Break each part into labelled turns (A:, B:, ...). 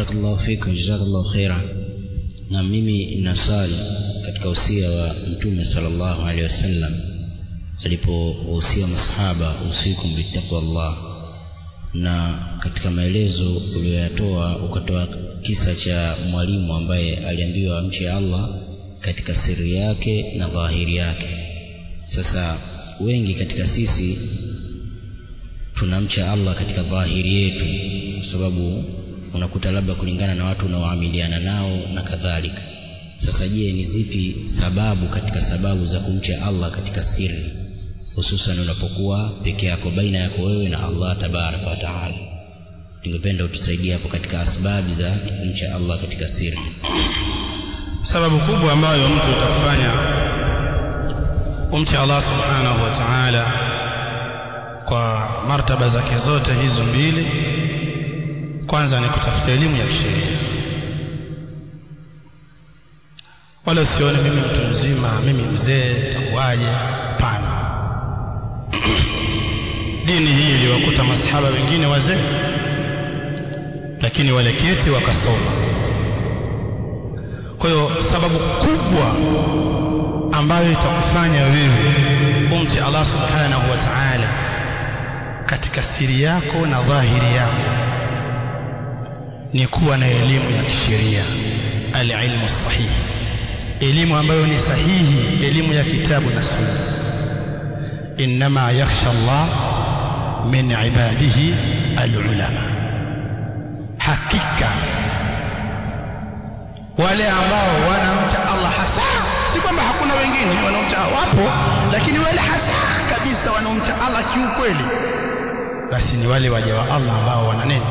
A: barakallahu fika jazakallahu khaira na mimi nasali katika usia wa mtume sallallahu alaihi wasallam alipowahusia masahaba usikum bittaqwa Allah na katika maelezo uliyoyatoa ukatoa kisa cha mwalimu ambaye aliambiwa amche Allah katika siri yake na dhahiri yake sasa wengi katika sisi tunamcha Allah katika dhahiri yetu kwa sababu unakuta labda kulingana na watu unaoamiliana nao na kadhalika sasa je ni zipi sababu katika sababu za kumcha Allah katika siri hususan unapokuwa peke yako baina yako wewe na Allah tabaraka wa taala ningependa utusaidie hapo katika asbabu za kumcha Allah katika siri
B: sababu kubwa ambayo mtu utakufanya umche Allah subhanahu wa ta'ala kwa martaba zake zote hizo mbili kwanza ni kutafuta elimu ya kisheria wala usione mimi mtu mzima mimi mzee takuwaje hapana dini hii iliwakuta masahaba wengine wazee lakini waleketi wakasoma kwa hiyo sababu kubwa ambayo itakufanya wewe umche Allah subhanahu wa ta'ala katika siri yako na dhahiri yako ni kuwa na elimu ya kisheria alilmu sahihi elimu ambayo ni sahihi elimu ya kitabu na sunna inma yakhsha Allah min ibadihi alulama hakika wale ambao wanamcha Allah hasa si kwamba hakuna wengine wanaomcha wapo lakini wale hasa kabisa wanaomcha Allah kiukweli basi ni wale waja wa Allah ambao wana nini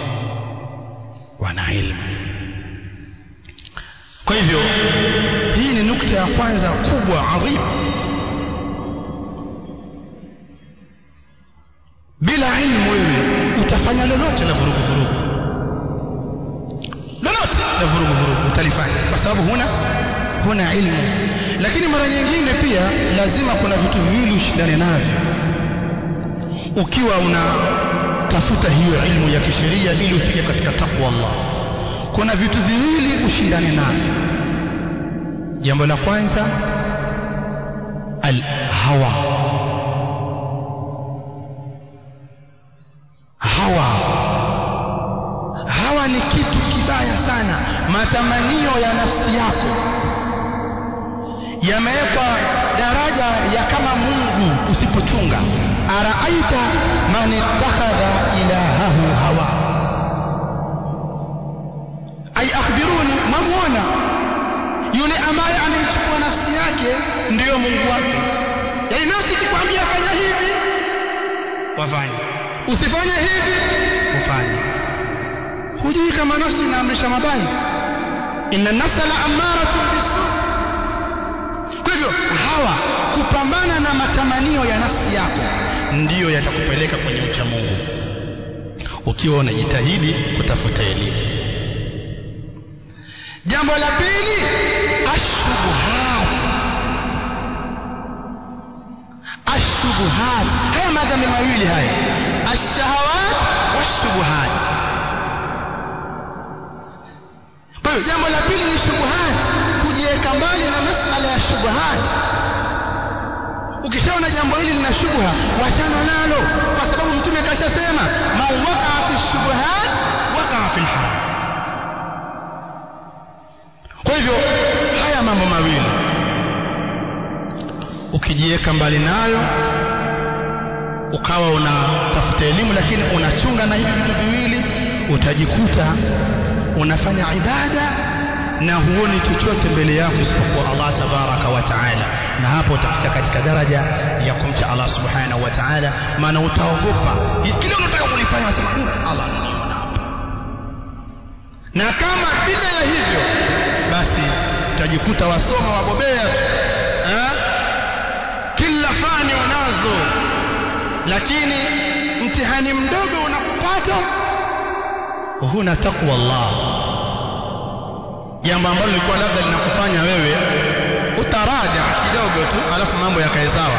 B: wana ilmu kwa hivyo hii ni nukta ya kwanza kubwa adhimu bila ilmu wewe utafanya lolote la vurugu vurugu lolote la vurugu vurugu utalifanya kwa sababu huna huna ilmu lakini mara nyingine pia lazima kuna vitu viwili ushindane navyo ukiwa unatafuta hiyo ilmu ya kisheria ili ufike katika takwa Allah kuna vitu viwili ushindane navyo jambo la kwanza al hawa hawa hawa ni kitu kibaya sana matamanio ya nafsi yako yamewekwa daraja ya kama Mungu usipochunga araaita man ittakhadha ilahahu hawa ay akhbiruni mamwona yule ambaye ameichukua nafsi yake ndiyo Mungu wake yaani nafsi ikikwambia fanya hivi wafanye usifanye hivi ufanye hujui kama nafsi inaamrisha mabaya inna nafsa la amaratu bisu kwa hivyo hawa kupambana na matamanio ya nafsi yako ndiyo yatakupeleka kwenye ucha Mungu ukiwa unajitahidi kutafuta elimu jambo la pili ashubuhat ashubuhat haya madhambi mawili haya ashahawat washubuhat kwa hiyo jambo la pili ni shubuhat kujiweka mbali na masala ya shubuhat ukishaona jambo hili lina shubha wachana nalo kwa sababu mtume kashasema man wakaa fi shubuhat wakaa fi lharam kwa hivyo haya mambo mawili ukijiweka mbali nayo ukawa unatafuta elimu lakini unachunga na hivi vitu viwili utajikuta unafanya ibada na huoni chochote mbele yako isipokuwa Allah tabaraka wa taala na hapo utafika katika daraja ya kumcha Allah subhanahu wa taala maana utaogopa kile unataka kulifanya unasema Allah ananiona hapa na kama bila ya hivyo basi utajikuta wasoma wabobea eh? kila fani unazo lakini mtihani mdogo unakupata huna takwa Allah jambo ambalo lilikuwa labda linakufanya wewe utaraja kidogo tu alafu mambo yakae sawa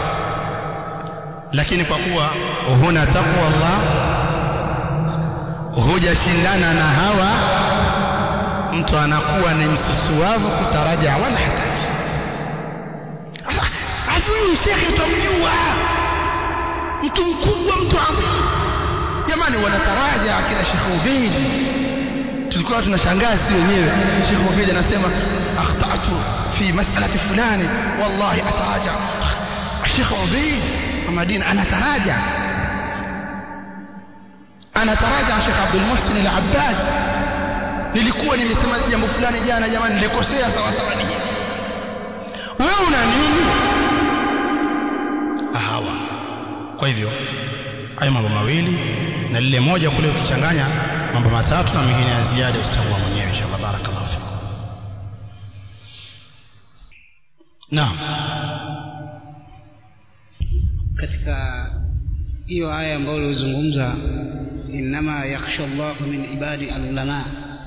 B: lakini kwa kuwa huna takwa Allah hujashindana na hawa mtu anakuwa ni msusuavu kutaraja wala hataji ajui shekhe utamjua mtu mkubwa mtu adhim jamani wanataraja kila shekhe ubedi tulikuwa tunashangaa si wenyewe shekhe ubedi anasema akhtatu fi mas'alati fulani wallahi ataraja shekhe ubedi madina anataraja anataraja shekhe abdul muhsin al-abbad nilikuwa nimesema jambo fulani jana jamani nilikosea sawa sawa ni hivi wewe una nini hawa kwa hivyo hayo mambo mawili na lile moja kule ukichanganya mambo matatu na mengine ya ziada utachagua mwenyewe inshallah barakallahu fikum naam
C: katika hiyo aya ambayo ulizungumza innama yakhsha Allah min ibadi alulama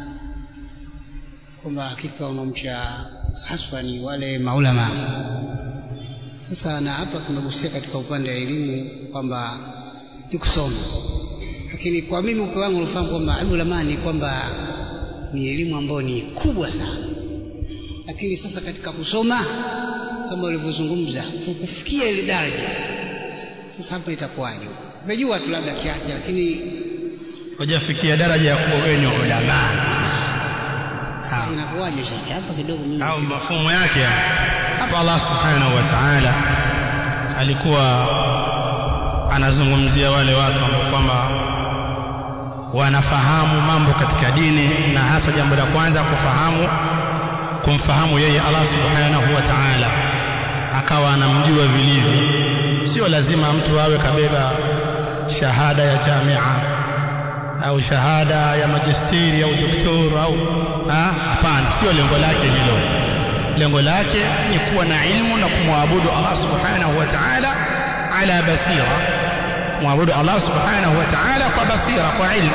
C: kwamba hakika wanaomcha haswa ni wale maulama sasa na hapa tumegusia katika upande wa elimu kwamba ni kusoma lakini kwa mimi upe wangu unafahamu kwamba alulama ni kwamba ni elimu ambayo ni kubwa sana lakini sasa katika kusoma kama ulivyozungumza kufikia ile daraja sasa hapa itakuwaje umejua tu labda kiasi lakini
B: hujafikia daraja ya kuwa wewe ni ulama
C: inakuwaje shekhe hapa kidogo mimi
B: au mafumo yake hapa Allah subhanahu wa ta'ala alikuwa anazungumzia wale watu ambao kwamba wanafahamu mambo katika dini na hasa jambo la kwanza kufahamu kumfahamu yeye Allah subhanahu wa ta'ala akawa anamjua vilivyo sio lazima mtu awe kabeba shahada ya jamia au shahada ya majisteri au doktor au hapana sio lengo lake hilo lengo lake ni kuwa na ilmu na kumwabudu Allah subhanahu wa ta'ala ala basira kumwabudu Allah subhanahu wa ta'ala kwa basira kwa ilmu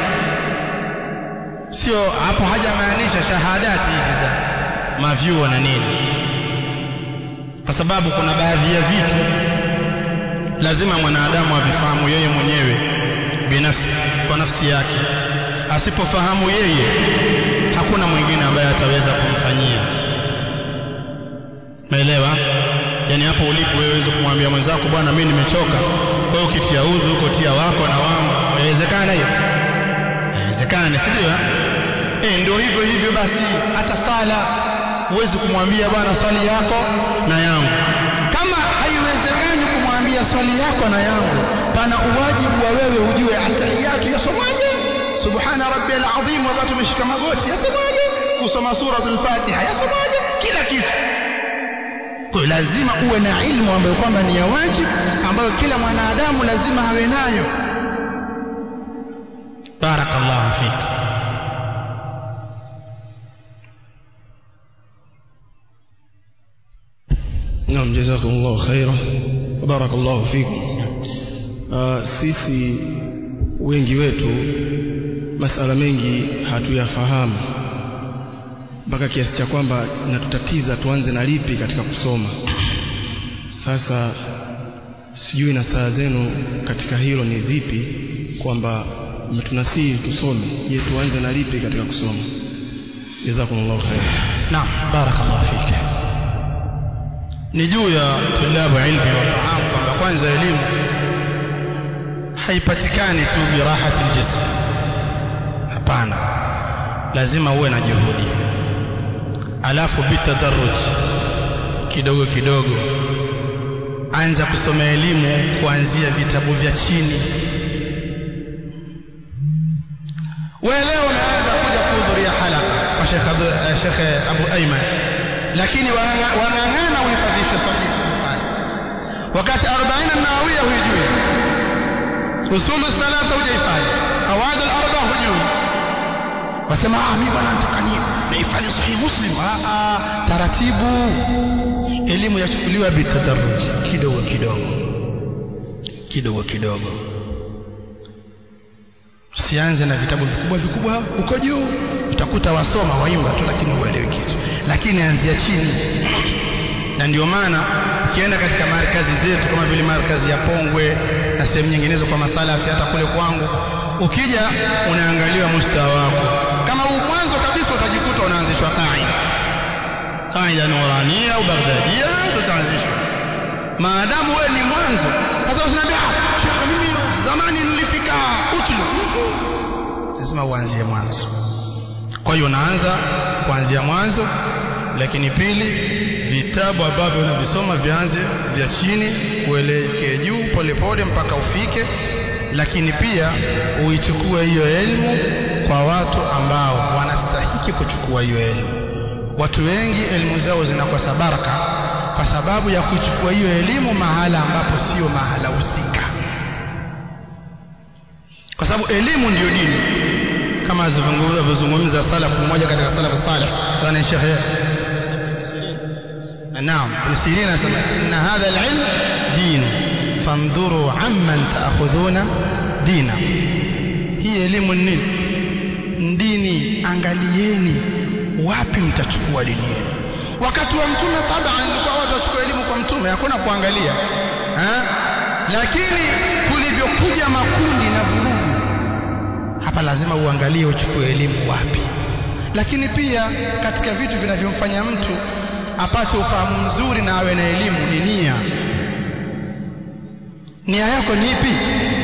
B: sio hapo hajamaanisha shahadati hizi za mavyuo na nini kwa sababu kuna baadhi ya vitu lazima mwanadamu avifahamu yeye mwenyewe binafsi kwa nafsi yake asipofahamu yeye hakuna mwingine ambaye ataweza kumfanyia umeelewa yani hapo ulipo wewe uweze kumwambia mwenzako bwana mimi nimechoka kwa hiyo ukitia udhu huko tia wako na wangu inawezekana hiyo inawezekana si ndio eh ndio hivyo hivyo basi hata sala huwezi kumwambia bwana swali yako na yangu kama haiwezekani kumwambia swali yako na yangu pana uwajibu wa wewe ujue atahiyatu yasomaje subhana rabbiyal azim wakati tumeshika magoti yasomaje kusoma suratul fatiha yasomaje kila kitu kwa lazima uwe na ilmu ambayo kwamba ni ya wajibu ambayo kila mwanadamu lazima awe nayo barakallahu fiki
D: Naam, jazakumullahu khaira. Barakallahu fikum. Uh, sisi wengi wetu masala mengi hatuyafahamu mpaka kiasi cha kwamba natutatiza tuanze na lipi katika kusoma. Sasa sijui na saa zenu katika hilo ni zipi, kwamba mmetunasihi tusome. Je, tuanze na lipi katika kusoma? Jazakumullahu khaira.
B: Naam, barakallahu fiki. ni juu ya tulabu ilmi wafahamu kwamba kwanza elimu haipatikani tu birahati ljism hapana lazima uwe na juhudi alafu bitadarruj kidogo kidogo anza kusoma elimu kuanzia vitabu vya chini wewe leo unaanza kuja kuhudhuria halaka kwa Sheikh Abu Ayman lakini wang'ang'ana uhifadhishe sahihi Bukhari wakati 40 an-Nawawiyya hujui usulu thalatha hujahifadhi awad al-arba hujui wasema ah mimi bwana nataka ni nihifadhi sahihi Muslim ah ah taratibu elimu yachukuliwa bitadarruj kidogo kidogo kidogo kidogo usianze na vitabu vikubwa vikubwa huko juu utakuta wasoma waimba tu lakini huelewi kitu lakini anzia chini na ndio maana ukienda katika markazi zetu kama vile markazi ya Pongwe na sehemu nyinginezo kwa masalafi hata kule kwangu ukija unaangaliwa mustawa wako kama huu mwanzo kabisa utajikuta unaanzishwa qaida qaida nurania au bagdadia tutaanzishwa maadamu wewe ni mwanzo sasa usiniambia ah shekhe mimi zamani nilifika utlu lazima uanzie mwanzo kwa hiyo unaanza kuanzia mwanzo lakini pili vitabu ambavyo unavisoma vianze vya chini uelekee juu polepole mpaka ufike lakini pia uichukue hiyo elimu kwa watu ambao wanastahiki kuchukua hiyo elimu watu wengi elimu zao zinakosa baraka kwa sababu ya kuchukua hiyo elimu mahala ambapo sio mahala husika kwa sababu elimu ndiyo dini kama alivyozungumza salafu mmoja katika salafu salih kana shekhe naam ibn sirin anasema inna hadha alilm din fandhuru amman taakhudhuna dina hii elimu ni nini dini angalieni wapi mtachukua dini yenu wakati wa mtume taban ilikuwa watu wachukua elimu kwa mtume hakuna kuangalia ha? lakini kulivyokuja makundi na vurugu hapa lazima uangalie uchukue elimu wapi lakini pia katika vitu vinavyomfanya mtu apate ufahamu mzuri na awe na elimu ni nia nia yako ni ipi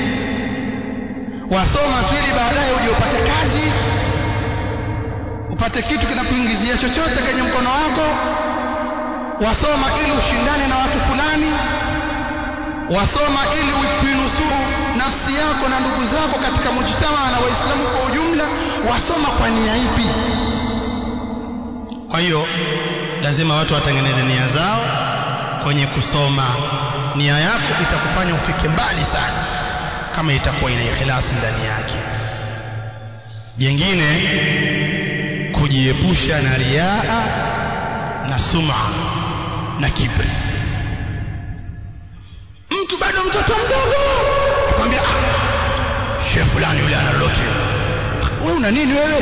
B: wasoma tu ili baadaye uje upate kazi upate kitu kinakuingizia chochote kwenye mkono wako wasoma ili ushindane na watu fulani wasoma ili kuinusuru nafsi yako na ndugu zako katika mujtama na waislamu kwa ujumla wasoma kwa nia ipi kwa hiyo lazima watu watengeneze nia zao kwenye kusoma nia yako itakufanya ufike mbali sana kama itakuwa ina ikhlasi ndani yake jengine kujiepusha na riaa na suma na kibri mtu bado mtoto mdogo akwambia ah, shehe fulani yule ana lolote wewe una nini wewe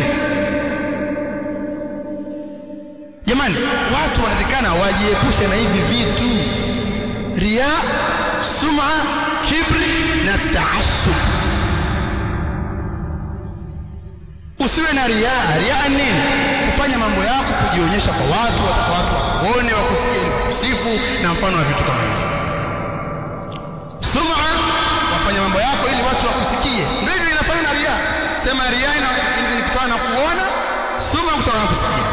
B: jamani watu wanatakana wajiepushe na hivi vitu ria suma kibri na taasub usiwe na riaa riaa nini kufanya mambo yako kujionyesha kwa watu wataka watu wakuone wakusikie wakusifu na mfano wa vitu kama hivyo suma wafanya mambo yako ili watu wakusikie ndio hivyo inafanya na riaa sema riaa ni kutokana na kuona suma kutokana na kusikia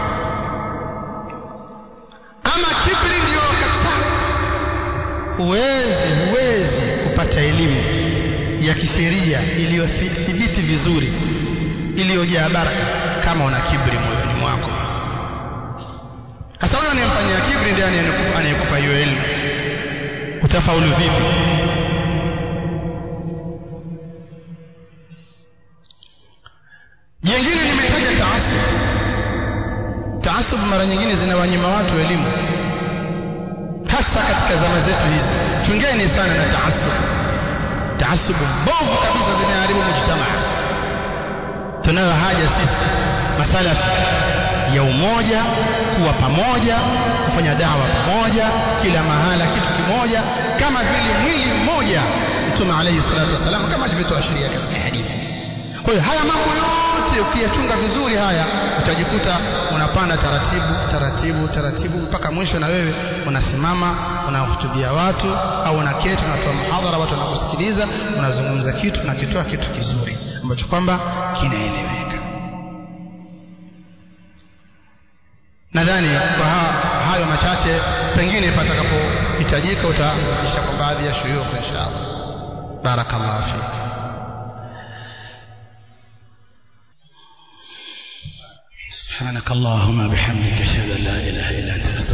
B: ama kibri ndio kabisa huwezi huwezi kupata elimu ya kisheria iliyothibiti vizuri iliyojaa baraka kama una kibri moyoni mwako hasa huyo anayemfanyia kibri ndiye anayekupa hiyo elimu utafaulu vipi jengine nimetaja taasub taasub mara nyingine zinawanyima watu elimu hasa katika zama zetu hizi chungeni sana na taasub taasubu mbovu kabisa zinaharibu mujtamaa tunayo haja sisi masalafi ya umoja kuwa pamoja kufanya dawa pamoja kila mahala kitu kimoja kama vile mwili mmoja mtume alayhi salatu wasalam kama alivyotuashiria katika hadithi kwa hiyo haya mambo yote ukiyachunga vizuri haya utajikuta unapanda taratibu taratibu taratibu mpaka mwisho na wewe unasimama unahutubia watu au unaketi unatoa muhadhara watu wanakusikiliza unazungumza kitu unakitoa kitu kizuri ambacho kwamba kinaeleweka nadhani kwa ha, hayo machache pengine patakapohitajika utazidisha kwa baadhi ya shuyukh inshallah barakallahu fik سبحانك اللهم بحمدك اشهد ان لا اله الا انت